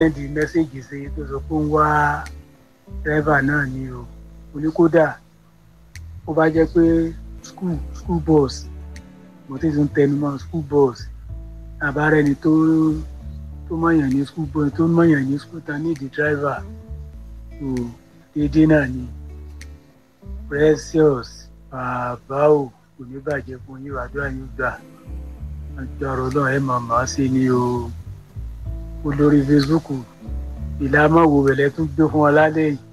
sẹ́ndì mẹ́sẹ̀gì sí tó sọ pé ń wá dírẹ́fà náà ni o mo ní kódà ó bá jẹ́ pé school school bus mo ti tún tẹnu mọ́ school bus àbárẹ́ni tó tó mọ̀yàn ní school bus tó mọ̀yàn ní school ta nídìí dírẹ́fà tó déédéé náà ni precious bàbá o kò ní bàjẹ́ fún yín àdúrà yín gbà agbára ọlọ́run ẹ̀ máa máa ṣe ni o olórí facebook ìlàmọ̀wò rẹ̀ tún gbé fún ọ lálẹ́ yìí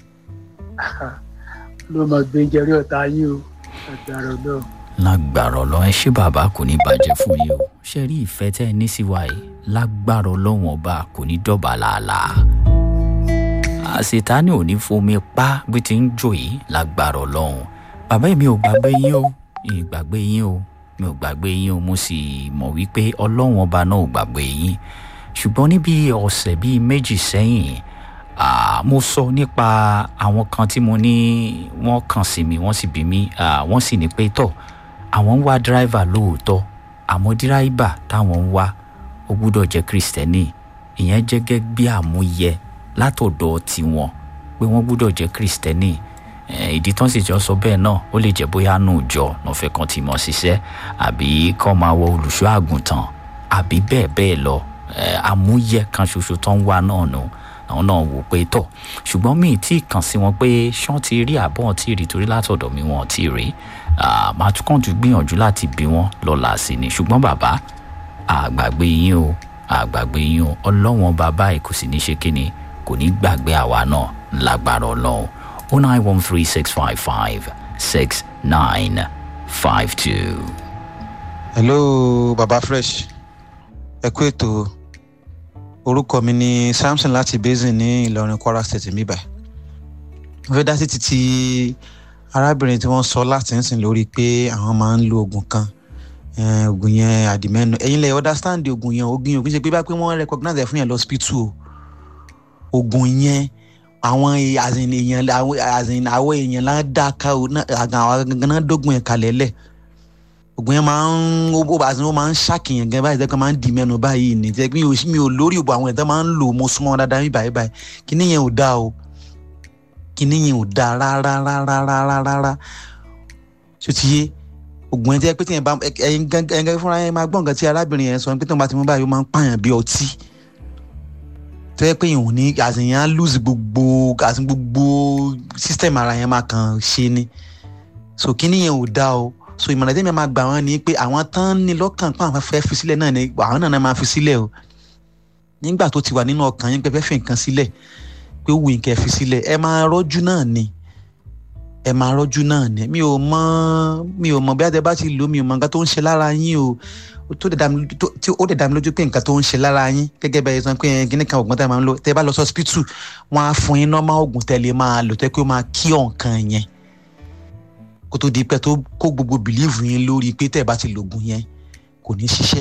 ló máa gbé jẹrí ọ̀tá yín o agbára ọlọ́run. lágbára ọlọ́run ẹ ṣé bàbá kò ní bàjẹ́ fún yín o ṣe rí ìfẹ́ tẹ́ ẹ ní sí wa yìí lágbára ọlọ́run ọba kò ní dọ̀bà làálàá àṣetánì ò ní fomi pa bí ti ń jò yìí lágbára ọlọ́run bàbá mi ò gbàgbé yín o mi ò gbàgbé yín o mi ò gbàgbé yín o mo sì mọ̀ wípé ọlọ́run ọba náà ò gbàgbé yín ṣùgbọ́n níbi ọ̀sẹ̀ bíi méjì sẹ́yìn ah, mo sọ nípa àwọn kan tí mo ní wọ́n kàn sí mi wọ́n sì bí mi ah, wọ́n sì ní pé tọ̀ àwọn ń wá díráìvà lóòótọ́ àmọ́ díráìvà táwọn ń wá ó gbúdọ̀ jẹ́ kristẹni ìyẹn jẹ́ gẹ́gẹ́ bí àmúyẹ látọ̀dọ̀ tiwọn pé wọ́n gbúdọ̀ jẹ́ kristẹni ìdí tán sì jọ sọ bẹ́ẹ̀ náà ó lè jẹ́ bóyá nù jọ lọ́fẹ̀ẹ́ kan ti mọ̀ ṣiṣẹ́ àbí kọ́ máa wọ olùṣọ́ àgùntàn àbí bẹ́ẹ̀ bẹ́ẹ̀ lọ àmúyẹ kan ṣoṣo tó ń wá náà nù àwọn náà wò pé tọ̀ ṣùgbọ́n mi tí kàn sí wọn pé ṣán ti rí àbọ̀ tí rí torí látọ̀dọ̀ mi wọn ti rí màá tún kàn tún gbìyànjú láti bí wọn lọ́la sí ni ṣùgbọ́n bàbá àgbàgbé yín o àgbàgbé yín o ọlọ́wọ́n bàbá ẹ̀ kò sì ní ṣe kíni kò ní gbàgbé àwa náà lágbára ọlọ́run o nine one three six five five six nine five two. hello baba fresh ẹ kú ètò orúkọ mi ni samson láti basin ní ìlọrin kwara state mi báyìí mo fẹ́ dá sí títí arábìnrin tí wọ́n sọ láti ń sìn lórí pé àwọn máa ń lo oògùn kan oògùn yẹn àdìmẹ́nu ẹ̀yin lẹ̀ understand oògùn yẹn oògùn yẹn kì í ṣe pé bá pé wọ́n recognize ẹ̀ fún yẹn lọ́sípítù o oògùn yẹn àwọn àzìn èèyàn àzìn àwọ̀ èèyàn lá dá ká o àwọn gangan dógùn yẹn kalẹ̀ lẹ̀ oògùn yẹn máa ń ó àzìn ó máa ń ṣàkìyàn gan báyìí tẹ́kọ̀ máa ń di mẹ́nu báyìí ní tẹ́ mi ò mi ò lórí òbò àwọn ẹ̀dá máa ń lò mo súnmọ́ dáadáa mi báyìí báyìí kíní yẹn ò dáa o kíní yẹn ò dáa rárá rárá rárá rárá ṣé ti yé oògùn yẹn tẹ́ pé tí yẹn bá ẹ̀yin gangan fúnra yẹn máa gbọ́ nǹkan tí arábìnrin yẹn sọ pé tí wọ́n bá ti mú báyìí ó máa ń pààyàn bí ọtí tó yẹ pé ìhùn ní àṣeyàn á lose gbogbo àti gbogbo system ara yẹn máa kàn ṣe ni so kíní yẹn ò dáa o so ìmọ̀ràn tẹ́mi máa gbà wọ́n ni pé àwọn tán ní lọ́kàn pé àwọn fẹ́ fi sílẹ̀ náà ni àwọn náà máa fi sílẹ̀ o nígbà tó ti wà nínú ọkàn yín pé fẹ́ fi nǹkan sílẹ̀ pé ó wù yín kẹ́ fi sílẹ̀ ẹ máa rọ́jú náà ni ẹ máa rọ́jú náà ni mi ò mọ mi ò mọ bí adé bá ti lò mi ò mọ nǹkan tó ń ṣe lára yín o tó dẹ̀ dá mi lójú pé nǹkan tó ń ṣe lára yín gẹ́gẹ́ bẹ́ẹ̀ sọ pé kíní kan ògùn tẹ́ máa ń lò tẹ́ bá lọ sí hospital wọ́n á fún yín normal ògùn tẹ́ lè máa lò tẹ́ pé ó máa kí ọ̀nkan yẹn kó tó di pé tó kó gbogbo bìlíìfù yín lórí pé tẹ́ ẹ bá ti lògùn yẹn kò ní ṣiṣẹ́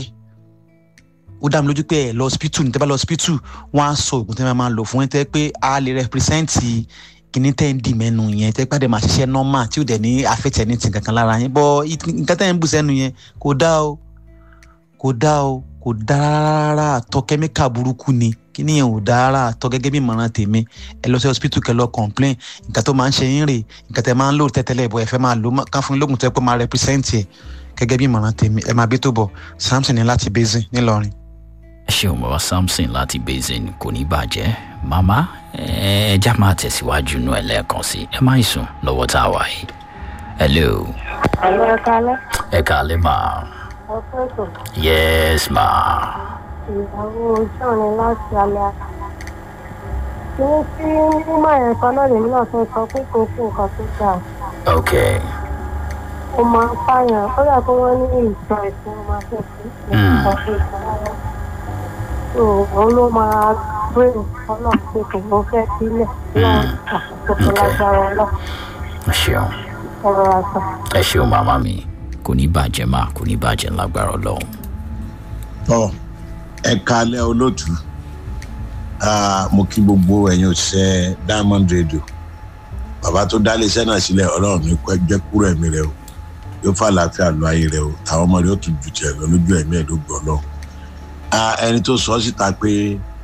ó dá mi lójú pé ẹ lọ hospital ní tẹ́ bá lọ hospital wọ́n á sọ ògùn tẹ́ máa lò fún yín tẹ́ pé a lè represent kíní tẹ́ ń dì mẹ́nu yẹn tẹ́ pàdé máa ṣiṣẹ́ normal tí ò dẹ̀ ní affect anything kankan lára yín bọ́ nǹkan tẹ́ ń bù sẹ́nu yẹn kò dá o kò dá o kò dá rárá àtọ kẹ́míkà burúkú ni kíní yẹn ò dá rárá àtọ gẹ́gẹ́ bí ìmọ̀ràn tèmi ẹ lọ sí hospital kẹ́ lọ complain nǹkan tó máa ń ṣe yín rè nǹkan tẹ́ máa ń lò tẹ́tẹ́lẹ̀ bọ̀ ẹ fẹ́ máa lò kán fún lóògùn tó yẹ pé máa represent ẹ gẹ́gẹ́ bí ìmọ̀ràn tèmi ẹ máa bí tó bọ̀ samson ní láti basin ńìlọrin. ẹ ṣeun bàbá samson láti basin kò ní bàjẹ́ màmá ẹ já máa tẹ̀síwájú nú ẹ lẹ́ẹ̀kan sí ẹ má sùn lọ́wọ́ tá a wà yìí. hello. Àlọ́ ẹ̀ka alẹ́. ẹ kàálẹ́ máa. Ọ̀pẹ̀tọ̀. yes ma. Ìyàwó ojú ọ̀rẹ́ láti alẹ́ àná. Kíní tí mímọ̀ yẹn kan náà lèmi náà fẹ́ sọ pé kò sí nǹkan tó dáa. ok Ó máa ń pààyàn. Ó yà kó wọ́n ní ìjọ ìsìn ó máa fẹ́ sí nǹkan tó dáa. So òun ló máa gbé ọlọ́run pé kò ló fẹ́ sílẹ̀. Náà àkókò lágbára ọlọ́run. ẹ ṣeun Ọ̀rọ̀ àṣà. ẹ ṣeun màmá mi kò ní bàjẹ́ máa kò ní bàjẹ́ lágbára ọlọ́run. tọ ẹ kalẹ olóòtú Ah, mo kí gbogbo ẹyin òṣìṣẹ diamond radio bàbá tó dálé iṣẹ náà sílẹ ọlọrun ní kó jẹ kúrò ẹmí rẹ o yóò fà láàfin àlọ ayé rẹ o táwọn ọmọ rẹ yóò tún ju tiẹ lọ lójú ẹmí ẹ ló gbọ ọlọrun Ah, ẹni tó sọ síta pé